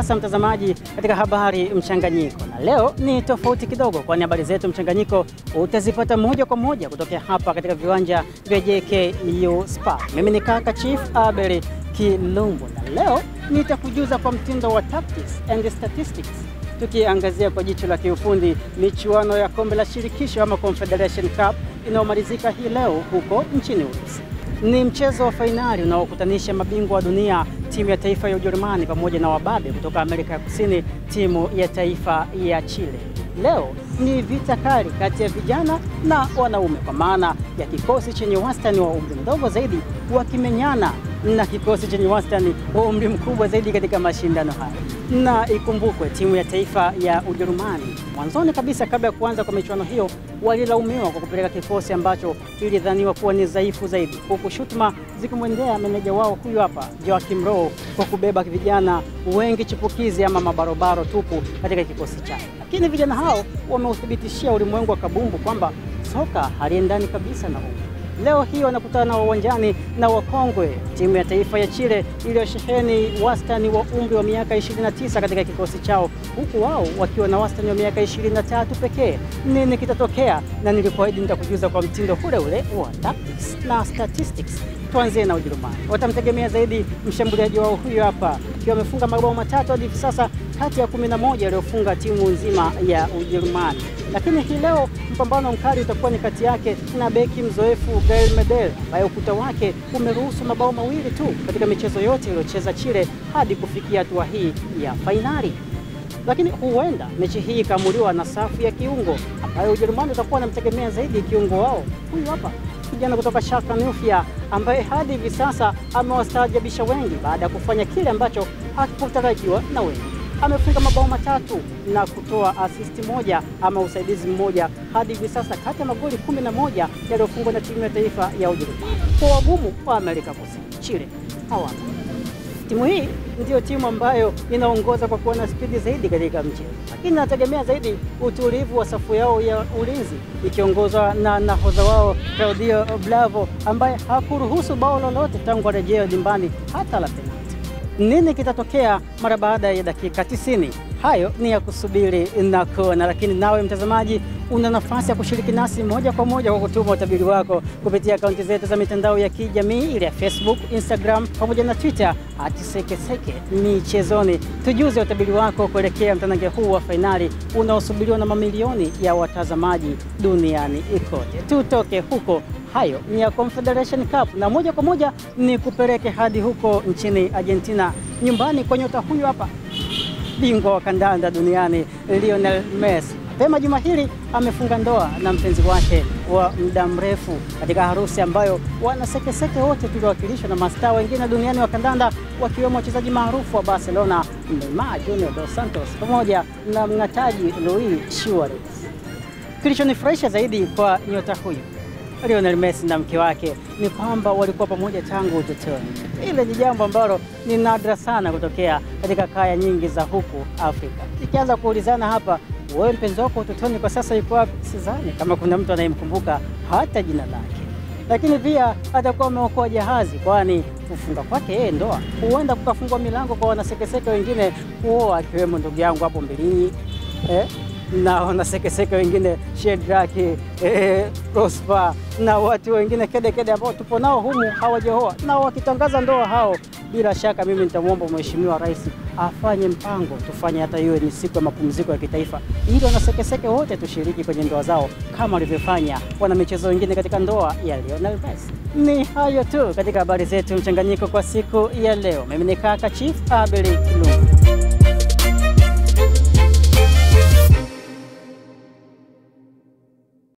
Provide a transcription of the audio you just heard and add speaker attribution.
Speaker 1: sasa mtazamaji, katika habari mchanganyiko, na leo ni tofauti kidogo, kwani habari zetu mchanganyiko utazipata moja kwa moja kutokea hapa katika viwanja vya JKU Spa. Mimi ni kaka Chief Abel Kilumbu, na leo nitakujuza kwa mtindo wa tactics and statistics, tukiangazia kwa jicho la kiufundi michuano ya kombe la shirikisho ama Confederation Cup inayomalizika hii leo huko nchini Urusi. Ni mchezo wa fainali unaokutanisha mabingwa wa dunia timu ya taifa ya Ujerumani pamoja na wababe kutoka Amerika ya Kusini timu ya taifa ya Chile. Leo ni vita kali kati ya vijana na wanaume, kwa maana ya kikosi chenye wastani wa umri mdogo zaidi wakimenyana na kikosi chenye wastani wa umri mkubwa zaidi katika mashindano haya. Na ikumbukwe timu ya taifa ya Ujerumani mwanzoni kabisa, kabla ya kuanza kwa michuano hiyo, walilaumiwa kwa kupeleka kikosi ambacho kilidhaniwa kuwa ni dhaifu zaidi, huku shutuma zikimwendea meneja wao huyu hapa Joachim Low kwa kubeba vijana wengi chipukizi ama mabarobaro tupu katika kikosi chake. Lakini vijana hao wameuthibitishia ulimwengu wa kabumbu kwamba soka haliendani kabisa na umri. Leo hii wanakutana uwanjani na wakongwe timu ya taifa ya Chile iliyosheheni wastani wa umri wa miaka 29 katika kikosi chao, huku wao wakiwa na wastani wa miaka 23 pekee. Nini kitatokea? Na nilikuahidi nitakujuza kwa mtindo ule ule wa tactics na statistics. Tuanzie na Ujerumani. Watamtegemea zaidi mshambuliaji wao huyu hapa, akiwa amefunga mabao matatu hadi hivi sasa kati ya 11 aliyofunga timu nzima ya Ujerumani. Lakini hii leo mpambano mkali utakuwa ni kati yake na beki mzoefu Gael Medel ambaye ukuta wake umeruhusu mabao mawili tu katika michezo yote iliyocheza Chile hadi kufikia hatua hii ya fainali. Lakini huenda mechi hii ikaamuliwa na safu ya kiungo ambayo Ujerumani utakuwa wanamtegemea zaidi kiungo wao huyu hapa kijana kutoka Schalke 04 ambaye hadi hivi sasa amewastaajabisha wengi baada ya kufanya kile ambacho hakikutarajiwa na wengi. Amefunga mabao matatu na kutoa asisti moja ama usaidizi mmoja hadi hivi sasa kati ya magoli kumi na moja yaliyofungwa na timu ya taifa ya Ujerumani. Kwa wagumu wa Amerika Kusini, Chile hawana. Timu hii ndiyo timu ambayo inaongoza kwa kuwa na spidi zaidi katika mchezo, lakini inategemea zaidi utulivu wa safu yao ya ulinzi ikiongozwa na nahodha wao Claudio Bravo ambaye hakuruhusu bao lolote tangu arejea dimbani hata la penalti. Nini kitatokea mara baada ya dakika 90? Hayo ni ya kusubiri na kuona, lakini nawe mtazamaji, una nafasi ya kushiriki nasi moja kwa moja kwa kutuma utabiri wako kupitia akaunti zetu za mitandao ya kijamii ile ya Facebook, Instagram pamoja na Twitter @sekeseke michezoni. Tujuze utabiri wako kuelekea mtanange huu wa fainali unaosubiriwa na mamilioni ya watazamaji duniani kote. Tutoke huko hayo ni ya Confederation Cup na moja kwa moja ni kupeleke hadi huko nchini Argentina, nyumbani kwa nyota huyu hapa, bingwa wa kandanda duniani Lionel Messi. Mapema juma hili amefunga ndoa na mpenzi wake wa muda mrefu katika harusi ambayo wanasekeseke wote tuliwakilishwa na mastaa wengine duniani wa kandanda wakiwemo wachezaji maarufu wa Barcelona Neymar Junior dos Santos pamoja na mng'ataji Luis Suarez. Kilichonifurahisha zaidi kwa nyota huyu Lionel Messi na mke wake ni kwamba walikuwa pamoja tangu utotoni. Ile ni jambo ambalo ni nadra sana kutokea katika kaya nyingi za huku Afrika. Ikianza kuulizana hapa, wewe mpenzi wako utotoni kwa sasa yuko wapi? Sidhani kama kuna mtu anayemkumbuka hata jina lake, lakini pia atakuwa ameokoa jahazi, kwani kufunga kwake yeye ndoa huenda kukafungua milango kwa wanasekeseke wengine kuoa, akiwemo ndugu yangu hapo Mbilinyi eh? na wanasekeseke wengine Shedraki eh, Prosper na watu wengine kede kede ambao tupo nao humu hawajaoa, na wakitangaza ndoa hao, bila shaka mimi nitamwomba Mheshimiwa Rais afanye mpango, tufanye hata iwe ni siku ya mapumziko ya kitaifa, ili wanasekeseke wote tushiriki kwenye ndoa zao kama walivyofanya wana michezo wengine katika ndoa ya Lionel Messi. Ni hayo tu katika habari zetu mchanganyiko kwa siku ya leo. Mimi ni kaka Chief Abel Kilungu.